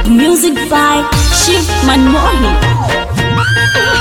Music by Shiv Manmohan.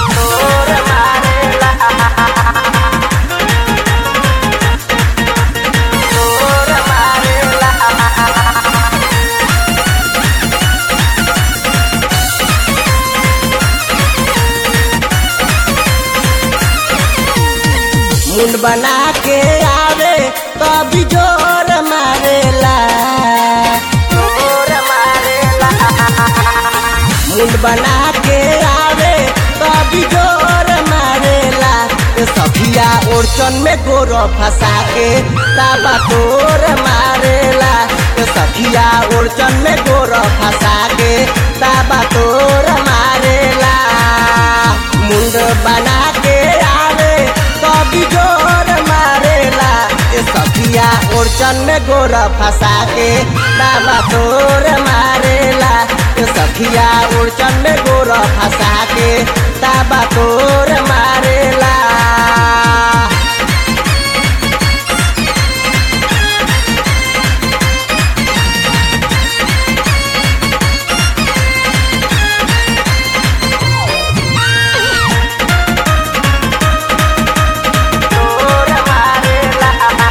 मुंड बना के आवे कभी जोर मारेला जोर मारेला मुंड बना के आवे कभी जोर मारेला ए सखिया ओरचन में गोर फंसा के ताबा तोर मारेला ए सखिया ओरचन में गोर फंसा के ताबा तोर मारेला मुंड बना के आवे कभी जोर मारेला ए सखिया ओरचन में गोर फंसा के ताबा तोर मारेला ए सखिया ओरचन में गोर फंसा के ताबा तोर मारेला तोर मारेला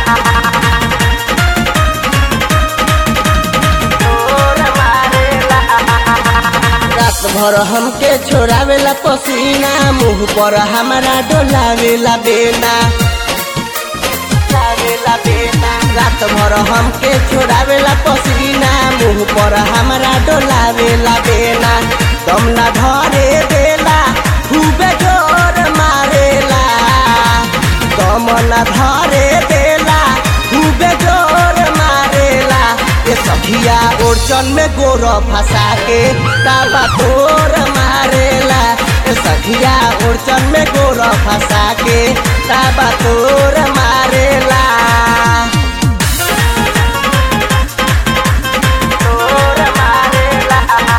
तोर मारेला रात भर हमके छोड़ावेला पसीना मुंह पर हमारा डोलावेला बेना डोलावेला बेना रात भर हमके छोड़ावेला पसीना मुंह पर हमारा डोलावेला बेना दम ना धरे देला खूबे जोर मारेला दम ना धरे देला खूबे जोर मारेला ये सखिया ओरचन में गोर फंसा के ताबा तोर मारेला ये सखिया ओरचन में गोर फंसा के ताबा तोर मारेला तोर मारेला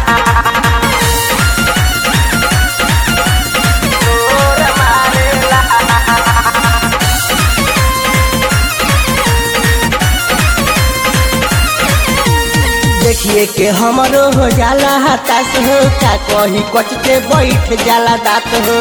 तोर मारेला देखिए के हमरो हो जाला हताश हो का कही कच के बैठ जाला दात हो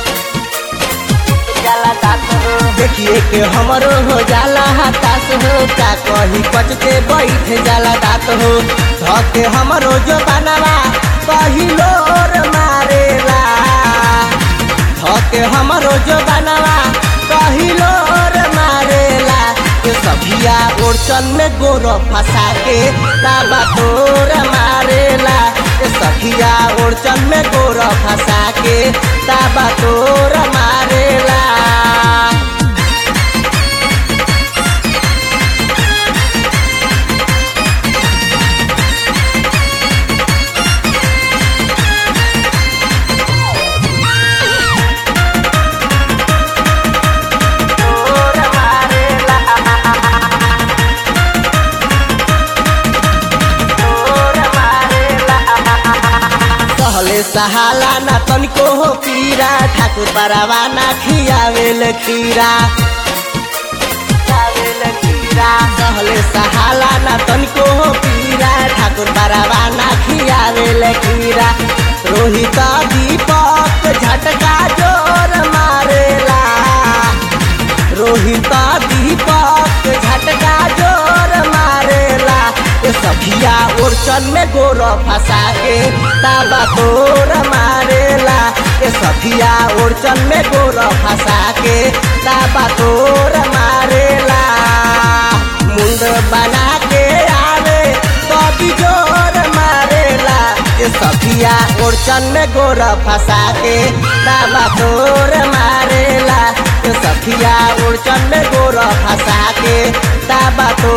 जाला दात हो देखिए के हमरो हो जाला हताश हो का कही कच के बैठ जाला दात हो धके हमरो जो बनावा पहिलोर मारेला धके हमरो जो बनावा पहिलोर मारेला के सभिया ओरचन में गोर फंसा के ताबा तोर मारेला के सखिया ओरचन में गोर फंसा के ताबा तोर मारेला तोर मारेला तोर मारेला सहले सहाला ना तनिको हो पीरा ठाकुर बरावा ना खियावेल खीरा खियावेल खीरा सहले सहाला ना तनिको हो पीरा ठाकुर बरावा ना खियावेल खीरा रोहित दीपक झटका जोर मारेला रोहित दीपक झटका जोर मारेला ये सभिया ओरचन में गोर फंसा के ताबा तोर मारेला ये सभिया ओरचन में गोर फंसा के ताबा तोर मारेला मुंड बना के आवे कभी जोर मारेला ये सभिया ओरचन में गोर फंसा के ताबा तोर मारेला ये सखिया ओरचन में गोर फंसा के ताबा तो